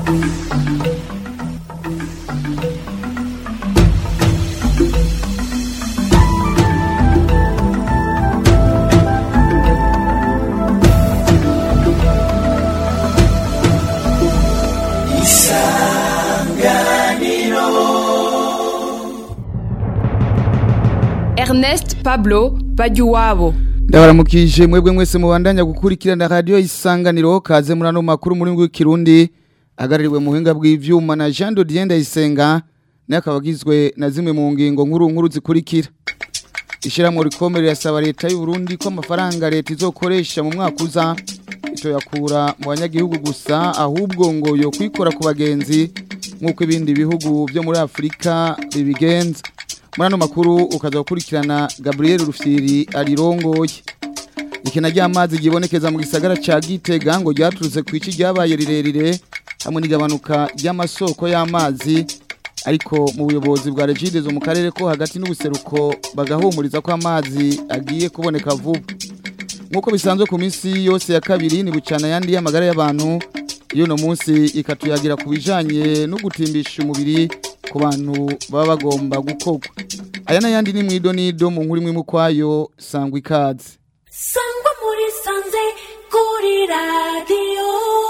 Ernest Pablo Bajuwabo ndabaramukije mwebwe mwese mubandanya gukurikirana radio isanganiro kaze muri ano makuru muri w'ikirundi agaririwe mu buhinga bw'ivyuma na Jean Dodien Ndayisenga naye akaba agizwe na zimwe mu ngingo nkuru nkuru zikurikira ishyirahamwe rikomere rirasaba leta y'u Burundi ko amafaranga leta izokoresha mu mwaka uza itoyakura mu banyagihugu gusa ahubwo ngo yo kwikora ku bagenzi nk'uko ibindi bihugu byo muri Afurika bibigenza muri ano makuru ukaza gukurikirana Gabriel Rufyiri arirongoye ikena ry'amazi gibonekeza mu gisagara ca Gitega ngo ryaturutse ku ici ryabaye rirerire hamwe n'igabanuka ry'amasoko y'amazi ariko mu buyobozi bwa Regidezo mu karere ko hagati n'ubuseruko bagahumuriza ko amazi agiye kuboneka vuba nk'uko bisanzwe ku minsi yose ya kabiri ni bucana yandi y'amagara y'abantu iyo no munsi ikatuyagira ku bijanye no gutimbisha umubiri ku bantu baba bagomba gukorwa aya n'ayandi ni mwido nido mu nkuru imwe mu kwayo sangwa ikaze sangwa muri sanze kuri radiyo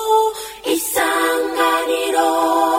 isanganiro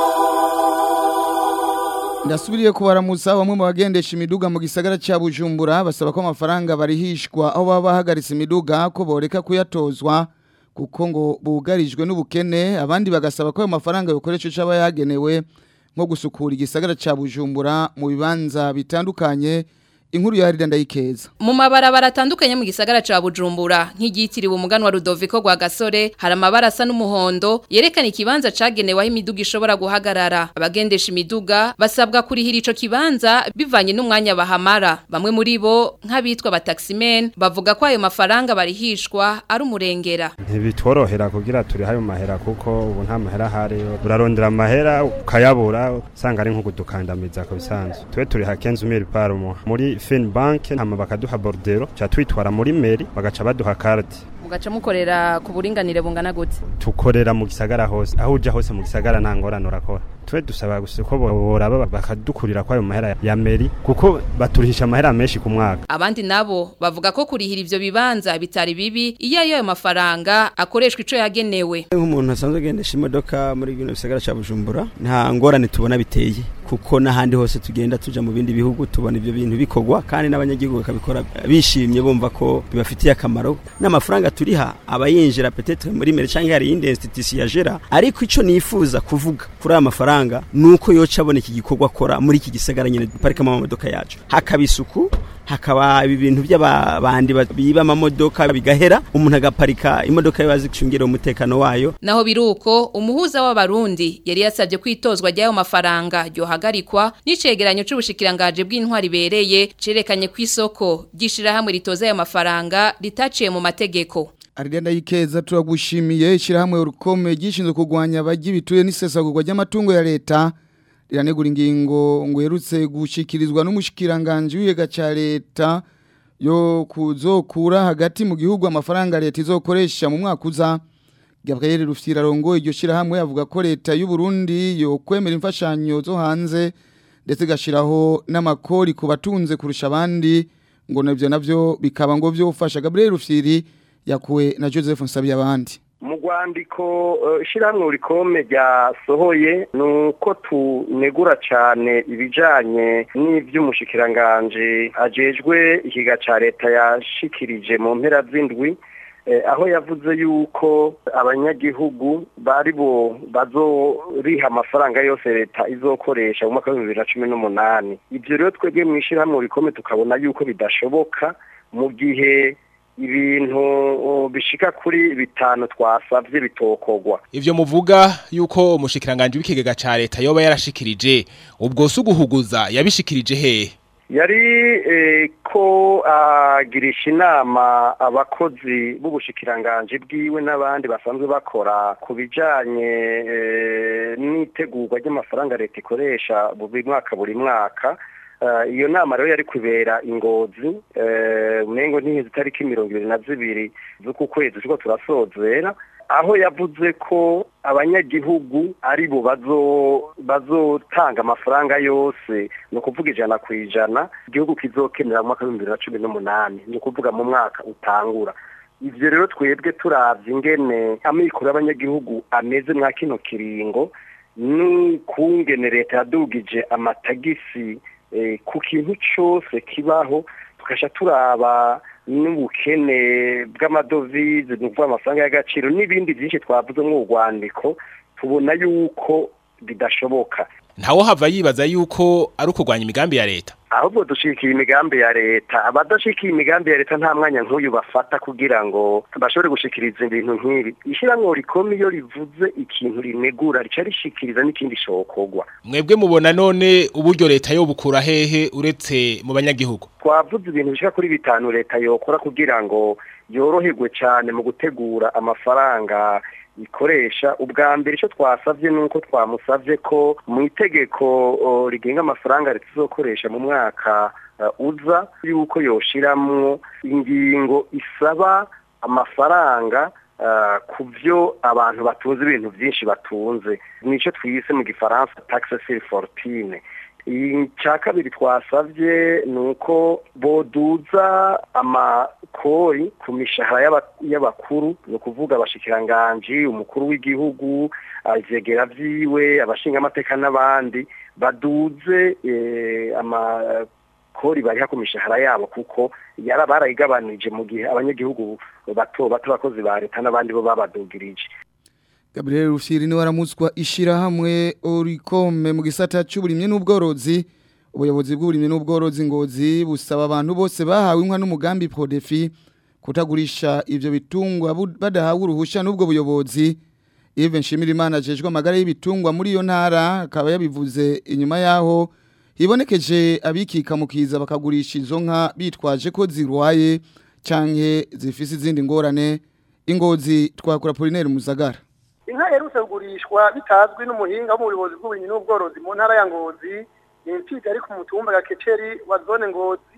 ndasubiriye kubaramusa bamwe mu bagendesha imiduga mu gisagara cya bujumbura basaba ko amafaranga barihishwa aho baba bahagaritse imiduga ko boreka kuyatozwa kuko ngo bugarijwe n'ubukene abandi bagasaba ko ayo mafaranga yokoresha icyo aba yagenewe nko gusukura igisagara cya bujumbura mu bibanza bitandukanye inkuru ya Harida ndayikeza mu mabarabara atandukanye mu gisagara ca Bujumbura nk'igitiriwe umuganwa Rudoviko gwa Gasore hari amabara asa n'umuhondo yerekana ikibanza cagenewe aho imiduga ishobora guhagarara abagendesha imiduga basabwa kurihira ico kibanza bivanye n'umwanya bahamara bamwe muri bo nk'abitwa bataximen bavuga ko ayo mafaranga barihishwa ari umurengera ntibitworohera kugira turi hayo mahera kuko ubu nta mahera ahari urarondera amahera ukayabura usanga ari nko kudukandamiza ku bisanzwe twe turi hakenze umiri parumo muri fin bank hama bakaduha bordero cha twitwara muri meri bagaca baduha carte mugaca mukorera ku buringanire bungana gute tukorera mu gisagara hose aho uja hose mu gisagara nta ngorane urakora twe dusaba gusa ko boraba bakadukurira kwayo mahera ya meri kuko baturihisha amahera menshi ku mwaka abandi nabo bavuga ko kurihira ivyo bibanza bitari bibi iyo ayo mafaranga akoreshwa ico yagenewe nk'umuntu asanzwe agendesha imodoka muri bino bisagara ca Bujumbura nta ngorane tubona biteye kuko n'ahandi hose tugenda tuja mu bindi bihugu tubona ivyo bintu bikorwa kandi n'abanyagihugu bakabikora bishimye bumva ko bibafitiye akamaro n'amafaranga turiha abayinjira peut-être muri mere canke hari indi institution yajera ariko ico nifuza kuvuga kuri aya mafaranga nuko yoca abona iki gikorwa akora muri iki gisagara nyene duparikamo amamodoka yacu hakaba isuku hakaba ibi bintu by'abandi biba amamodoka bigahera umuntu agaparika imodoka yo azicungira umutekano wayo naho biruko umuhuza w'abarundi yari yasabye kwitozwa ry'ayo mafaranga ryohagarikwa n'icegeranyo c'ubushikirangaje bw'intwari bereye cerekanye ku isoko ry'ishirahamwe ritoza ayo mafaranga ritaciye mu mategeko Aridenda yikeza turagushimiye ishirahamwe urukome gishinzwe kugwanya abaji bituye n'isesagurwa ry'amatungo ya leta riranegura ingingo ngo yerutse gushikirizwa n'umushikiranganje w'iyega ca leta yo kuzokura hagati mu gihugu amafaranga leta izokoresha mu mwaka uza Gabriel Rufyira rongo iryo shirahamwe avuga ko leta y'u Burundi yo kwemera imfashanyo zo hanze ndetse gashiraho n'amakori ku batunze kurusha abandi ngo navyo navyo bikaba ngo vyofasha Gabriel Rufyiri yakuwe na Joseph Nsabiyabandi mu rwandiko ishyirahamwe urikome ryasohoye ni uko tunegura cyane ibijyanye n'iby'umushyikiranganje agejwe ikiga cya leta yashikirije mu mpera z'indwi aho yavuze yuko abanyagihugu bari bo bazoriha amafaranga yose leta izokoresha mu mwaka w'ibihumbi bibiri na cumi n'umunani ibyo rero twebwe mu ishyirahamwe urikome tukabona yuko bidashoboka mu gihe ibintu bishika kuri bitanu twasavye bitokogwa ivyo muvuga yuko umushikiranganje w'ikigega ca leta yoba yarashikirije ubwo suguhuguza yabishikirije hehe yari ko agirisha inama abakozi b'ubushikiranganje bwiwe n'abandi basanzwe bakora ku bijanye n'itegurwa ry'amafaranga leta ikoresha buri mwaka buri mwaka iyo nama rero yari kubera ingozi umengo ntihizi itariki mirongo ibiri na zibiri z'uku kwezi turiko turasozera aho yavuze ko abanyagihugu ari bo bazotanga amafaranga yose ni ukuvuga ijana ku ijana igihugu kizokenera mu mwaka w'ibihumbi bibiri na cumi n'umunani ni ukuvuga mu mwaka utangura ibyo rero twebwe turabye ingene amikoro y'abanyagihugu ameze mwa kino kiringo n'ukungene leta yadugije amatagisi ku kintu cyose kibaho tugasha turaba n'ubukene bw'amadovize ni ukuvuga amafaranga y'agaciro n'ibindi byinshi twavuze nk'urwandiko tubona yuko bidashoboka ntawo hava yibaza yuko ari ukurwanya imigambi ya leta ahubwo dushikiye imigambi ya leta abadashikiye imigambi ya leta nta mwanya nk'uyu bafata kugira ngo bashobore gushikiriza ibintu nk'ibi ishyirahamwe rikome iyo rivuze ikintu rinegura rica rishikiriza n'ikindi shokorwa mwebwe mubona none uburyo leta yo bukura hehe uretse mu banyagihugu twavuze ibintu bishika kuri bitanu leta yokora kugira ngo yoroherwe cyane mu gutegura amafaranga ikoresha ubwa mbere icyo twasabye ni uko twamusabye ko mu itegeko rigenga amafaranga leta izokoresha mu mwaka uza yuko yoshiramwo ingingo isaba amafaranga ku byo abantu batunze ibintu byinshi batunze nicyo twise mu gifaransa taxes fortune icya kabiri twasabye ni uko boduza amakori ku mishahara y'abakuru ni ukuvuga abashikiranganji umukuru w'igihugu ivyegera vyiwe abashingamateka n'abandi baduze amakori bariha ku mishahara yabo kuko yara barayigabanije mu gihe abanyagihugu bato bato bakozi ba leta n'abandi bo babadugirije Gabriel Rufyiri ni waramutswa ishirahamwe Oricome mu gisata cy'uburimye n'ubworozi ubuyobozi bw'uburimye n'ubworozi ngozi busaba abantu bose bahawe inka n'umugambi Prodefi kutagurisha ivyo bitungwa badahawe uruhusha n'ubwo buyobozi Even Shimirimana jejwe amagara y'ibitungwa muri iyo ntara akaba yabivuze inyuma yaho hibonekeje abikika mukiza bakagurisha izo nka bitwaje ko zirwaye canke zifise izindi ngorane ingozi twakura Polinaire Muzagara inka yerutse kugurishwa bitazwi n'umuhinga wo mu buyobozi bw'uburimyi n'ubworozi mu ntara ya ngozi ni imfiga ari ku mutumba gakeceri wa zone ngozi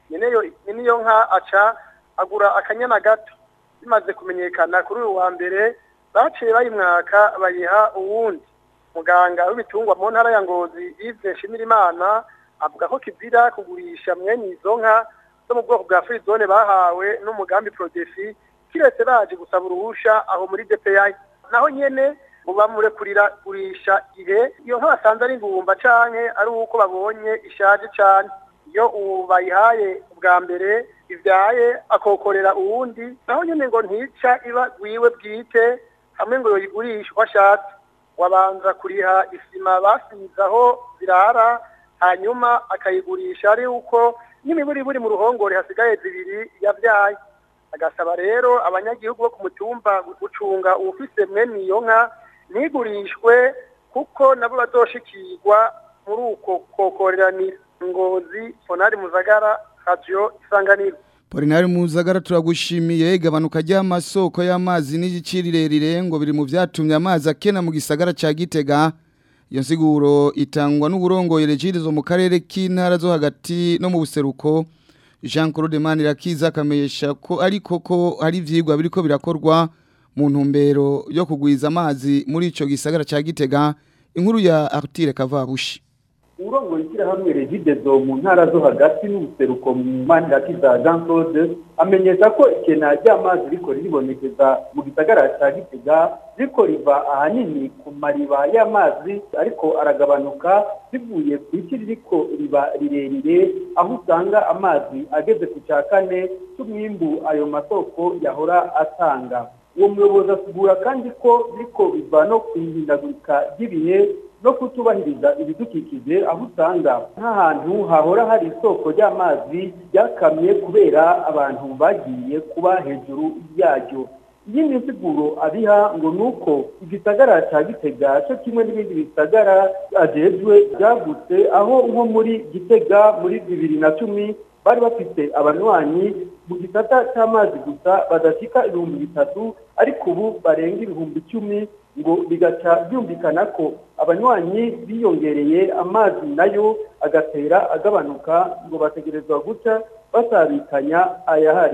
nyene iyo nka aca agura akanyana gato bimaze kumenyekana kuri uyu wa mbere baciye bayimwaka bayiha uwundi muganga w'ibitungwa mu ntara ya ngozi Yves Nshimirimana avuga ko kizira kugurisha mwene izo nka zo mu bwoko bwa frizone bahawe n'umugambi Prodefi kiretse baje gusaba uruhusha aho muri DPI naho nyene muba kurira gurisha ihe iyo nka basanze ari ingumba canke ari uko babonye ishaje cane iyo ubu bayihaye ubwa mbere ivyaye akokorera uwundi naho nyene ngo ntica iba gwiwe bwite hamwe ngo yoyigurisha uko ashatse wabanza kuriha isima basize aho zirara hanyuma akayigurisha ari uko n'imiburi buri mu ruhongore hasigaye zibiri yavyaye agasaba rero abanyagihugu bo ku mutumba gucunga uwufise mwene iyo nka ntigurishwe kuko nabo bazoshikirwa muri uko kokoreranira ngozi fonari muzagara radio isanganiro Polinari Muzagara turagushimiye igabanuka ry'amasoko y'amazi n'igicirirerire ngo biri mu vyatumye amazi akena mu gisagara ca Gitega iyo nsiguro itangwa n'uburongoye regirizo mu karere k'intara zo hagati no mu buseruko Jean Claude Manirakiza akamenyesha ko ariko ko hari ivyigwa biriko birakorwa mu ntumbero yo kugwiza amazi muri ico gisagara ca Gitega inkuru ya Artire Kavabushi urongoye ishyirahamwe regidezo mu ntara zo hagati n'ubuseruko mu manirakiza Jean Claude amenyesha ko ikena ry'amazi riko riribonekeza mu gisagara ca Gitega riko riva ahanini ku mariba y'amazi ariko aragabanuka bivuye ku isi ririko riba rirerire aho usanga amazi ageze ku cya kane cy'umwimbu ayo masoko yahora atanga uwo muyobozi asugura kandi ko biriko biva no ku ihindagurika ry'ibihe no kutubahiriza ibidukikije aho usanga nk'ahantu hahora hari isoko ry'amazi ryakamye kubera abantu bagiye kuba hejuru yaryo iyindi nsiguro abiha ngo ni uko igisagara cya gitega cyo kimwe n'ibindi bisagara ajejwe byagutse aho nko muri gitega muri bibiri na cumi bari bafite abanywanyi mu gisata cy'amazi gusa badashika ibihumbi bitatu ariko ubu barenga ibihumbi icumi ngo bigaca byumvikana ko abanywanyi biyongereye amazi nayo agatera agabanuka ngo bategerezwa guca basabikanya ayahari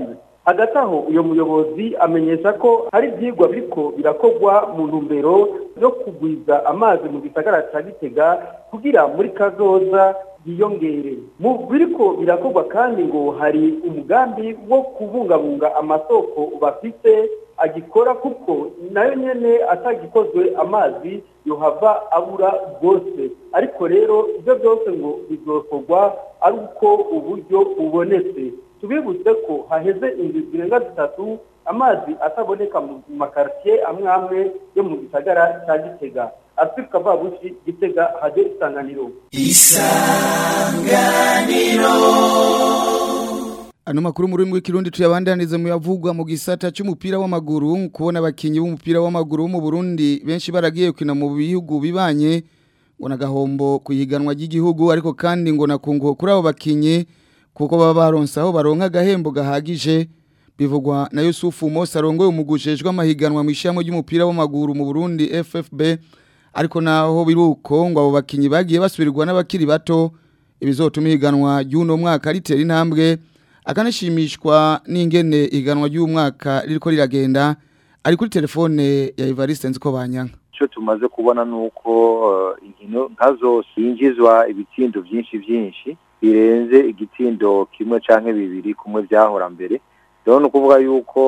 hagati aho uyo muyobozi amenyesha ko hari ibyigwa biriko birakorwa mu ntumbero yo kugwiza amazi mu gisagara cya gitega kugira muri kazoza yiyongere mu biriko birakorwa kandi ngo hari umugambi wo kubungabunga amasoko bafite agikora kuko nayo nyene atagikozwe amazi yohava abura rwose ariko rero ibyo byose ngo bizokorwa ari uko uburyo bubonetse tubibutse ko haheze inzu zirenga zitatu amazi ataboneka mu makaritiye amwe amwe yo mu gisagara cya gitega afurika vabushi gitega hajye isanganiro Ano makuru muri mwe kirundi tuyabandanize mu yavugwa mu gisata cy'umupira w'amaguru kubona abakinyi b'umupira w'amaguru mu Burundi benshi baragiye kwina mu bihugu bibanye ngo nagahombo kuyiganwa ry'igihugu ariko kandi ngo nakungo kuri abo bakinyi kuko baba baronse aho baronka agahembo gahagije bivugwa na Yusufu Mose arongoye umugujejwe amahiganwa mu ishamo ry'umupira w'amaguru mu Burundi FFB ariko naho biruko ngo abo bakinyi bagiye basubirirwa n'abakiri bato ibizotuma ihiganwa ry'uno mwaka ritera intambwe akanashimishwa n'ingene iganwa ry'umwaka ririko riragenda ari kuri telefone ya Evariste nziko banyanka icyo tumaze kubona ni uko inkino nka zose yinjizwa ibitsindo byinshi byinshi birenze igitindo kimwe cyangwa bibiri kumwe byahora mbere rero ni ukuvuga yuko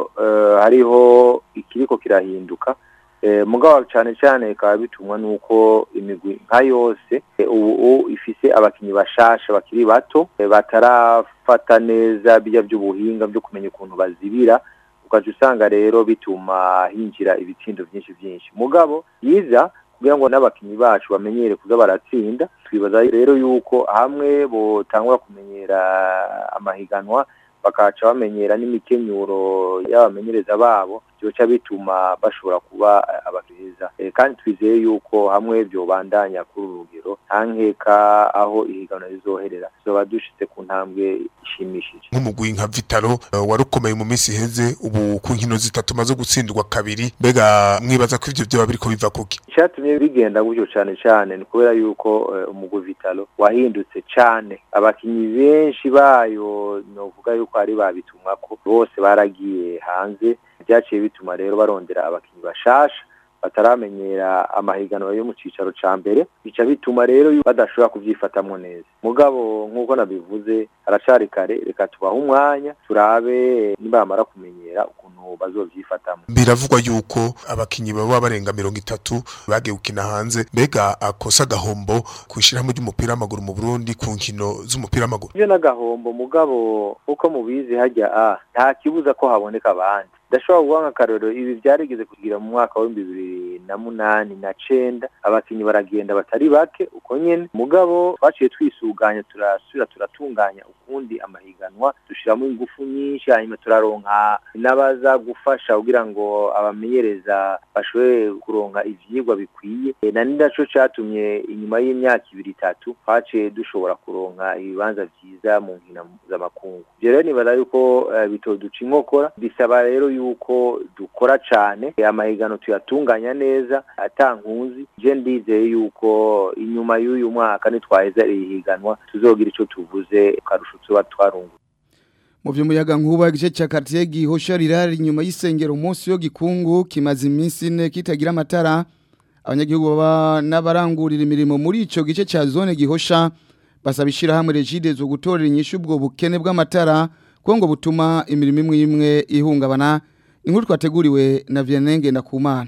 hariho ikiriko kirahinduka mugabo cyane cyane bikaba bitumwa n'uko imigwi nka yose ubu ifise abakinnyi bashasha bakiri bato batarafata neza bijya by'ubuhinga byo kumenya ukuntu bazibira ukaca usanga rero bituma hinjira ibitsindo byinshi byinshi mugabo yiza kugira ngo n'abakinnyi bacu bamenyere kuza baratsinda twibaza rero yuko hamwe botangura kumenyera amahiganwa bakaca bamenyera n'imikenyuro y'abamenyereza babo byoca bituma bashobora kuba abakiriza kandi twizeye yuko hamwe byobandanya kuri uru rugero nta nkeka aho ihiganwa rizoherera tuzoba dushitse ku ntambwe ishimishije nk'umugwi nka vitalo wari ukomeye mu minsi iheze ubu ku nkino zitatu maze gutsindwa kabiri mbega mwibaza ko ivyo vyoba biriko biva kuki icyatumye bigenda gutyo cane cane ni kubera yuko umugwi vitalo wahindutse cane abakinyi benshi bayo novuga yuko ari babitumwako bose baragiye hanze byaciye bituma rero barondera abakinnyi bashasha bataramenyera amahiganwa yo mu cicaro ca mbere bica bituma rero badashobora kuvyifatamwo neza mugabo nk'uko nabivuze haracari kare reka tubahe umwanya turabe nibamara kumenyera ukuntu bazovyifatamwo biravugwa yuko abakinyi baba barenga mirongo itatu bagiye gukina hanze mbega akosa agahombo kw'ishirahamwe ry'umupira w'amaguru mu Burundi ku nkino z'umupira w'amaguru ivyo n'agahombo mugabo uko mubizi hajya a nta kibuza ko haboneka abandi ndashobora guha nk'akarorero ibi byarigeze kugira mu mwaka w'ibihumbi bibiri na munani na cenda abakinnyi baragenda batari bake uko nyene mugabo twaciye twisuganya turasubira turatunganya ukundi amahiganwa dushiramo ingufu nyinshi hanyuma turaronka n'abaza gufasha kugira ngo abamenyereza bashobore kuronka ivyigwa bikwiye na ni naco catumye inyuma y'imyaka ibiri itatu twaciye dushobora kuronka ibibanza vyiza mu nkino z'amakungu ivyo rero nibaza yuko uh, bitoduca inkokora bisaba rero yuko dukora cane amahigano tuyatunganya neza atankuzi je ndizeye yuko inyuma y'uyu mwaka nitwaheza ihiganwa tuzogira ico tuvuze karusho tuba twarungu mu vy'umuyaga nkuba igice ca quartier gihosha rirari inyuma y'isengero umunsi yo gikungu kimaze iminsi ine kitagira amatara abanyagihugu baba n'abarangurira imirimo muri ico gice ca zone gihosha basaba ishirahamwe regide zo gutorera inyishu ubwo bukene bw'amatara kuko ngo butuma imirimo imwe imwe ihungabana inkuru twateguriwe na Vianney Ndakumana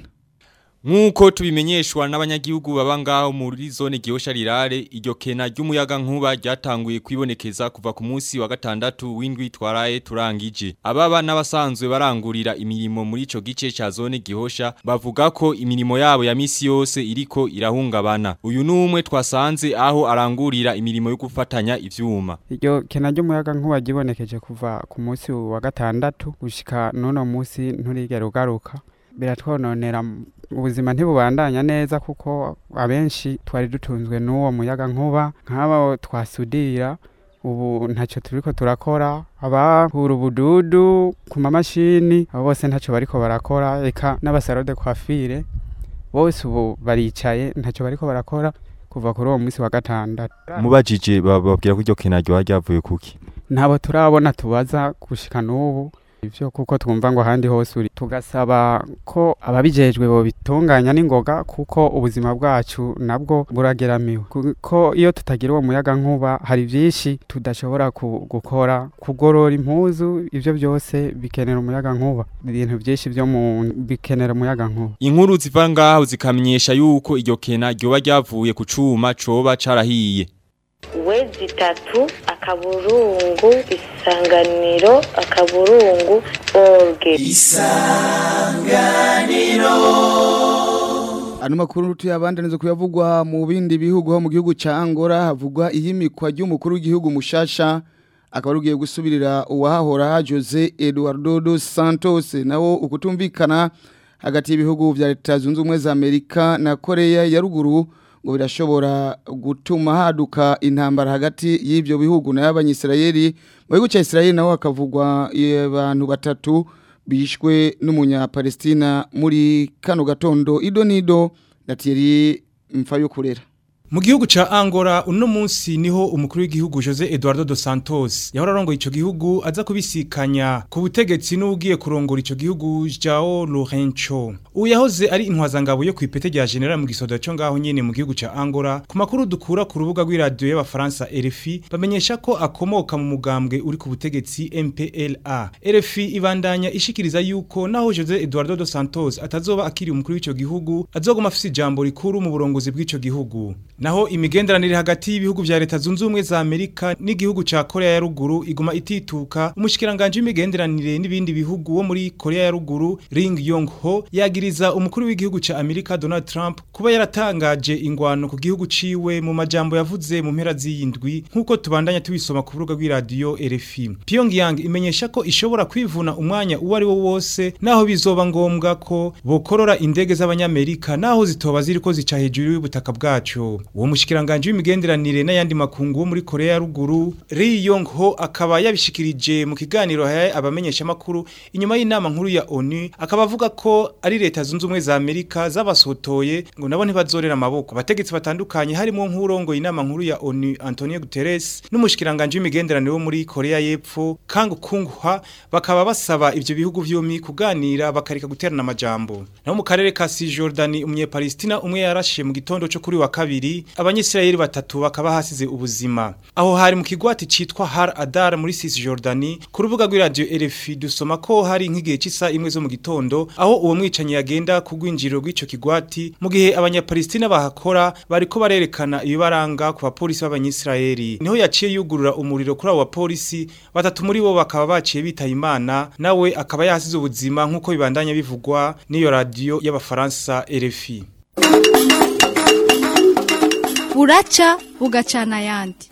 Nkuko tubimenyeshwa n'abanyagihugu baba ngaho muri zone gihosha rirare iryo kena ry'umuyaga nkuba ryatanguye kwibonekeza kuva ku munsi wa gatandatu w'indwi twaraye turangije ababa n'abasanzwe barangurira imirimo muri ico gice ca zone gihosha bavuga ko imirimo yabo ya misi yose iriko irahungabana uyu numwe twasanze aho arangurira imirimo yo gufatanya ivyuma iryo kena ry'umuyaga nkuba gibonekeje kuva ku munsi wa gatandatu gushika nono munsi nturigera ugaruka biratwononera ubuzima ntibubandanya neza kuko abenshi twari dutunzwe n'uwo muyaga nkuba nk'abo twasudira ubu ntacyo turiko turakora abahura ubududu ku mamashini abo bose ntacyo bariko barakora eka n'abasarode kwafire bose ubu baricaye ntacyo bariko barakora kuva kuri uwo munsi wa gatandatu mubajije bababwira ko iryo kena ryo ryavuye kuki ntabo turabona tubaza gushika n'ubu ivyo kuko twumva ngo ahandi hose uri tugasaba ko ababijejwe bobitunganya n'ingoga kuko ubuzima bwacu nabwo burageramiwe kuko iyo tutagira uwo muyaga nkuba hari vyinshi tudashobora ku- gukora kugorora impuzu ivyo byose bikenera umuyaga nkuba ibintu vyinshi vyo mu bikenera umuyaga nkuba Inkuru ziva ngaho zikamenyesha yuko iryo kena ryoba ryavuye ku cuma coba carahiye. wezi itatu akaburungu isanganiro akaburungu orge Ano makuru tuyabandaniza kuyavugwa mu bindi bihugu ho mu gihugu ca Angola havugwa iyimikwa ry'umukuru w'igihugu mushasha akaba rugiye gusubirira uwahahora Jose Eduardo dos Santos nawo ukutumvikana hagati y'ibihugu vya Leta Zunze Ubumwe za Amerika na Korea ya ruguru ngo birashobora gutuma haduka intambara hagati y'ivyo bihugu na y'abanyisirayeli mu gihugu ca Israeli naho hakavugwa abantu batatu bishwe n'umunya-Palestina muri kano gatondo idonido na Thierry Mfayokurera Mu gihugu ca Angola uno munsi niho umukuru w'igihugu Jose Eduardo dos Santos yahora arongoye ico gihugu aza kubisikanya ku butegetsi n'ugiye kurongora ico gihugu Joao Lourenço. Uyu yahoze ari intwazangabo yo kwipete rya general mu gisoda cyo ngaho nyene mu gihugu ca Angola. Ku makuru dukura ku rubuga rw'iradio y'abafaransa RFI bamenyesha ko akomoka mu mugambwe uri ku butegetsi MPLA. RFI ibandanya ishikiriza yuko naho Jose Eduardo dos Santos atazoba akiri umukuru w'ico gihugu azoguma afise ijambo rikuru mu burongozi bw'ico gihugu. Naho imigenderanire hagati y'ibihugu vya leta zunze ubumwe za Amerika n'igihugu ca Korea ya ruguru iguma itituka umushikiranganje w'imigenderanire n'ibindi bihugu wo muri Korea ya ruguru Ring Yong Ho yagiriza umukuru w'igihugu ca Amerika Donald Trump kuba yaratangaje ingwano ku gihugu ciwe mu majambo yavuze mu mpera z'iyindwi nkuko tubandanya tubisoma ku rubuga rw'iradio RFI Pyongyang imenyesha ko ishobora kwivuna umwanya uwo ari wo wose naho bizoba ngombwa ko bokorora indege z'abanyamerika naho zitoba ziriko zica hejuru y'ubutaka bwacu uwo mushikiranganje w'imigenderanire n'ayandi makungu wo muri Korea ya ruguru Ri Yong Ho akaba yabishikirije mu kiganiro haye abamenyesha makuru inyuma y'inama nkuru ya ONU akaba avuga ko ari leta zunze ubumwe za Amerika zabasotoye ngo nabo ntibazorera amaboko abategetsi batandukanye harimo nk'urongo inama nkuru ya ONU Antonio Guterres n'umushikiranganje w'imigenderanire wo muri Korea y'Epfo Kang Kung-hwa bakaba basaba ivyo bihugu vyompi kuganira bakareka guterana amajambo naho mu karere ka Cisjordanie umunye-Palestina umwe yarashe mu gitondo cyo kuri wa kabiri abanyisirayeli batatu bakaba hasize ubuzima aho hari mu kigwati citwa Har Adar muri Cisjordanie ku rubuga rw'iradio RFI dusoma ko hari nk'igihe c'isa imwe zo mu gitondo aho uwo mwicanyi yagenda ku rwinjiriro rw'ico kigwati mu gihe abanyapalestina bahakora bariko barerekana ibibaranga ku bapolisi b'abanyisirayeli niho yaciye yugurura umuriro kuri abo bapolisi batatu muri bo bakaba baciye bitaye imana nawe akaba yahasize ubuzima nk'uko bibandanya bivugwa n'iyo radio y'abafaransa RFI buraca bugacana ayandi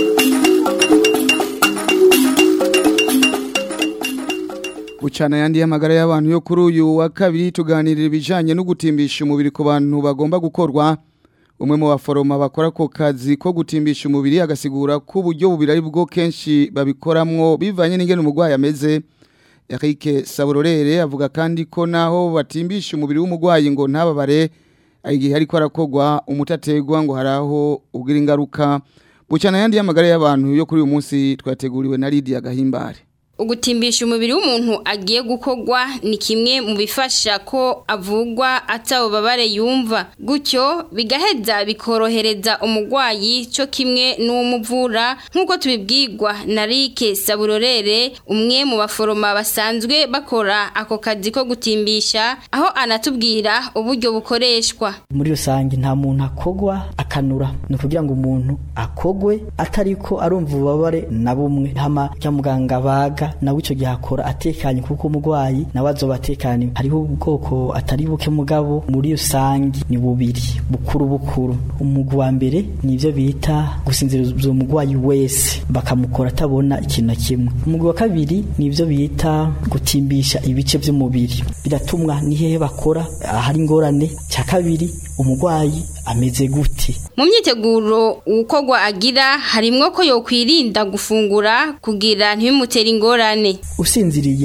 Bucana yandi y'amagara y'abantu yo kuri uyu wa kabiri tuganirira ibijanye no gutimbisha umubiri ku bantu bagomba gukorwa umwe mu baforoma bakora ko kazi ko gutimbisha umubiri agasigura ko uburyo bubiri ari bwo kenshi babikoramwo bivanye n'ingene umurwayi ameze Eric Saburorere avuga kandi ko naho batimbisha umubiri w'umurwayi ngo ntababare igihe ariko arakogwa umutategwa ngo haraho ubwira ingaruka bucana yandi y'amagara y'abantu yo kuri uyu munsi twateguriwe na Lydia Gahimbare Ugutimbisha umubiri w'umuntu agiye gukogwa ni kimwe mu bifasha ko avugwa atawubabare yumva gutyo bigaheza bikorohereza umurwayi cyo kimwe n'umuvura nk'uko tubibwirwa na Rike Saburorere umwe mu baforoma basanzwe bakora ako kazi ko gutimbisha aho anatubwira uburyo bukoreshwa muri rusange nta muntu akogwa akanura ni ukugira ngo umuntu akogwe atariko arumva ububabare na bumwe hama cya muganga baga nawe icyo gihe akora atekanye kuko umurwayi nawe azoba atekanye hariho ubwoko atari buke mugabo muri rusange ni bubiri bukuru bukuru umugwi wa mbere ni ibyo bita gusinziriza umurwayi wese bakamukora atabona ikintu na kimwe umugwi wa kabiri ni ibyo bita gutimbisha ibice by'umubiri biratumwa ni hehe bakora ahari ingorane cya kabiri umurwayi ameze gute mu myiteguro ukogwa agira harimwo ko yokwirinda gufungura kugira ntibimutere ingorane usinziriye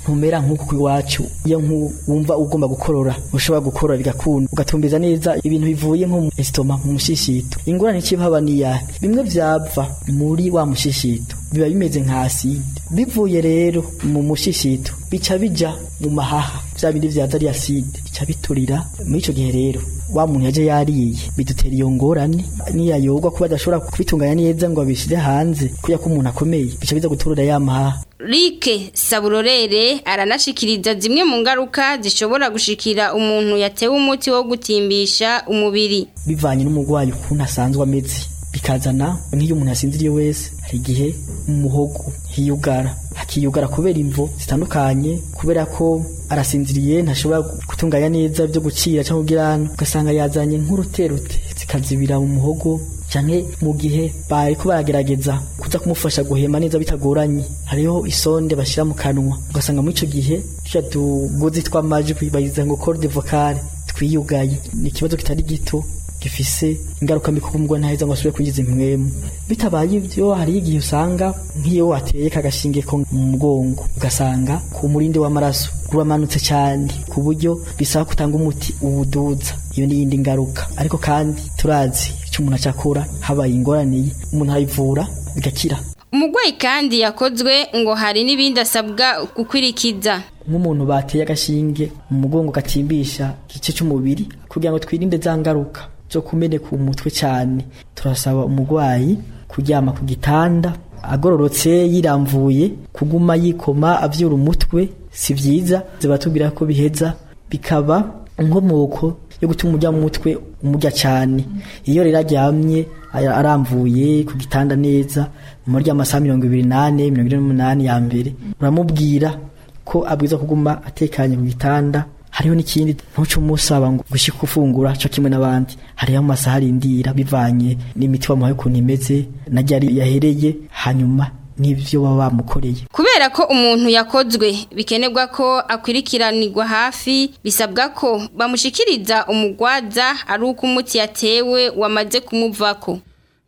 ntumera nk'uko iwacu iyo wumva ugomba gukorora ushobora gukorora bigakunda ugatumbiza neza ibintu bivuye nko mu esitoma mu mushishito ingorane ikibaba ni yahe bimwe vyava muri wa mushishito biba bimeze nka aside bivuye rero mu mushishito bica bija mu mahaha vya bindi vyaza ari aside bica biturira muri ico gihe rero wa muntu yaje yariye bidutera iyo ngorane niyayogwa kuba adashobora kubitunganya neza ngo abishire hanze kuya ko umuntu akomeye bica biza guturira ya mahaha Rike Saburorere aranashikiriza zimwe mu ngaruka zishobora gushikira umuntu yatewe umuti wo gutimbisha umubiri bivanye n'umurwayi ukuntu asanzwe ameze bikazana nk'iyo umuntu yasinziriye wese hari igihe mu muhogo hiyugara hakiyugara kubera imvo zitandukanye kubera ko arasinziriye ntashobora gutunganya neza byo gucira cyangwa kugirana ugasanga yazanye nk'uruterute zikazibira mu muhogo cyane mu gihe bari ko baragerageza kuza kumufasha guhema neza bitagoranye hariho isonde bashyira mu kanwa ugasanga muri icyo gihe tujya tugozi tw'amajwi bayiza ngo corde vocale twiyugaye ni ikibazo kitari gito gifise ingaruka mbi kuko umugore ntaheza ngo asubire kugiza impwemu bitabaye ibyo hari igihe usanga nk'iyo wateye kagashinge ko mu mugongo ugasanga ku murindi w'amaraso uramanutse cyane ku buryo bisaba kutanga umuti uwuduza iyo ni iyindi ngaruka ariko kandi turazi icyo umuntu acakora habaye ingorane umuntu arayivura bigakira umurwayi kandi yakozwe ngo hari n'ibindi asabwa gukwirikiza nk'umuntu bateye agashinge mu mugongo gatimbisha igice cy'umubiri kugira ngo twirinde za ngaruka zo kumeneka umutwe cyane turasaba umurwayi kuryama ku gitanda agororotse yiramvuye kuguma yikoma avyura umutwe si byiza zibatubwira ko biheza bikaba inkomoko yo gutuma umurya mu mutwe umurya cyane iyo rero aryamye aramvuye ku gitanda neza muri amasaha mirongo ibiri n'ane mirongo ine n'umunani ya mbere uramubwira ko abwiza kuguma atekanye ku gitanda hariho n'ikindi ntuce umusaba ngo gushika ufungura cyo kimwe n'abandi hariho amasaha arindira bivanye n'imiti wamuhaye ukuntu imeze na ryari yahereye hanyuma n'ibyo baba bamukoreye kubera ko umuntu yakozwe bikenerwa ko akwirikiranirwa hafi bisabwa ko bamushikiriza umugwaza ari uko umuti yatewe wamaze kumuvako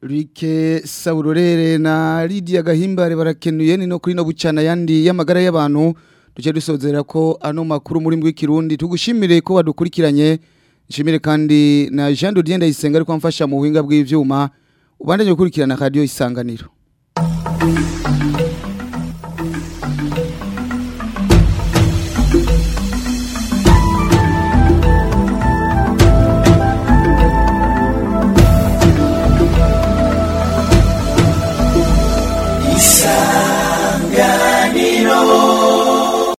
Rike Saurorere na Lydia Gahimbare barakenuye ni no kuri no bucana yandi y'amagara y'abantu duce dusozera ko ano makuru muri mbwi kirundi tugushimire ko wadukurikiranye nshimire kandi na Jean Dodien Ndayisenga ariko amfasha mu buhinga bw'ivyuma ubandanye gukurikirana radio isanganiro Thank you.